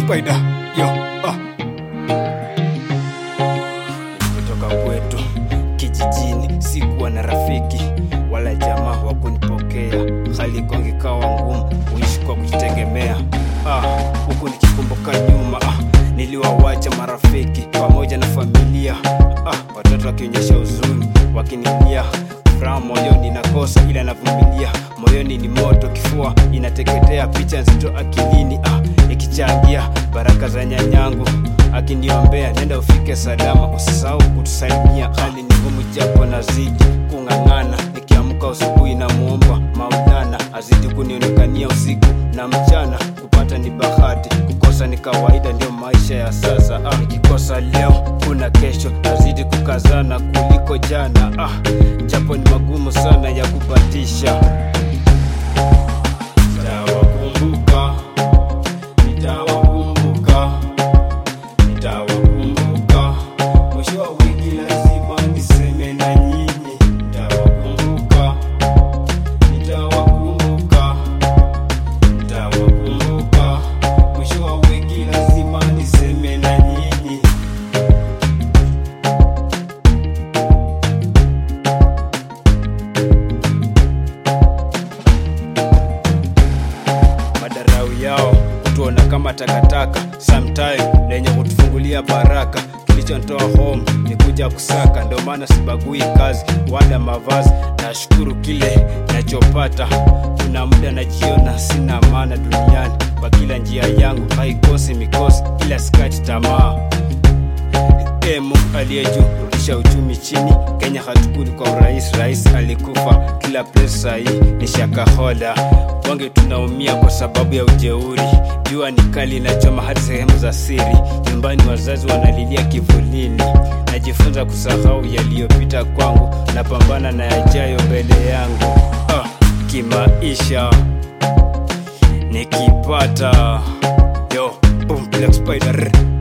Spider yo ah. Kutoka kwetu kijijini, sikuwa na rafiki wala jamaa wa kunipokea. Hali kwangu ikawa ngumu, kuishi kwa kujitegemea. Ah, huku nikikumbuka nyuma, ah, niliwawacha marafiki pamoja na familia. Ah, watoto wakionyesha huzuni, wakinilia furaha moyoni nakosa, ila navumilia. Moyoni ni moto, kifua inateketea, picha nzito akilini, ah, ikichangia baraka za nyanyangu akiniombea nenda ufike salama, usisahau kutusalimia. Hali ni ngumu japo nazidi kung'ang'ana, nikiamka usubuhi na muomba Maulana azidi kunionekania usiku na mchana. Kupata ni bahati, kukosa ni kawaida, ndio maisha ya sasa. Ah, nikikosa leo kuna kesho, nazidi kukazana kuliko jana. Ah, japo ni magumu sana ya kupatisha. Nitawakumbuka, nitawakumbuka Nitawakumbuka mwisho wa wiki, lazima niseme na nyinyi. Nitawakumbuka, nitawakumbuka, nitawakumbuka mwisho wa wiki, lazima niseme na nyinyi. madarau yao kutuona kama takataka, sometime lenye kutufungulia baraka. Kilichonitoa home ni kuja kusaka, ndio maana sibagui kazi wala mavazi. Nashukuru kile nachopata, kuna muda najiona sina maana duniani. Kwa kila njia yangu haikosi mikosi, ila sikati tamaa. Ee Mungu aliye juu, rudisha uchumi chini. Kenya hatukuli kwa urahisi, rais alikufa kila pesa hii ni shakahola. Wange tunaumia kwa sababu ya ujeuri, jua ni kali inachoma hadi sehemu za siri. Nyumbani wazazi wanalilia kivulini, najifunza kusahau yaliyopita kwangu, napambana na yajayo mbele yangu. Ah, kimaisha nikipata yo boom, Black Spider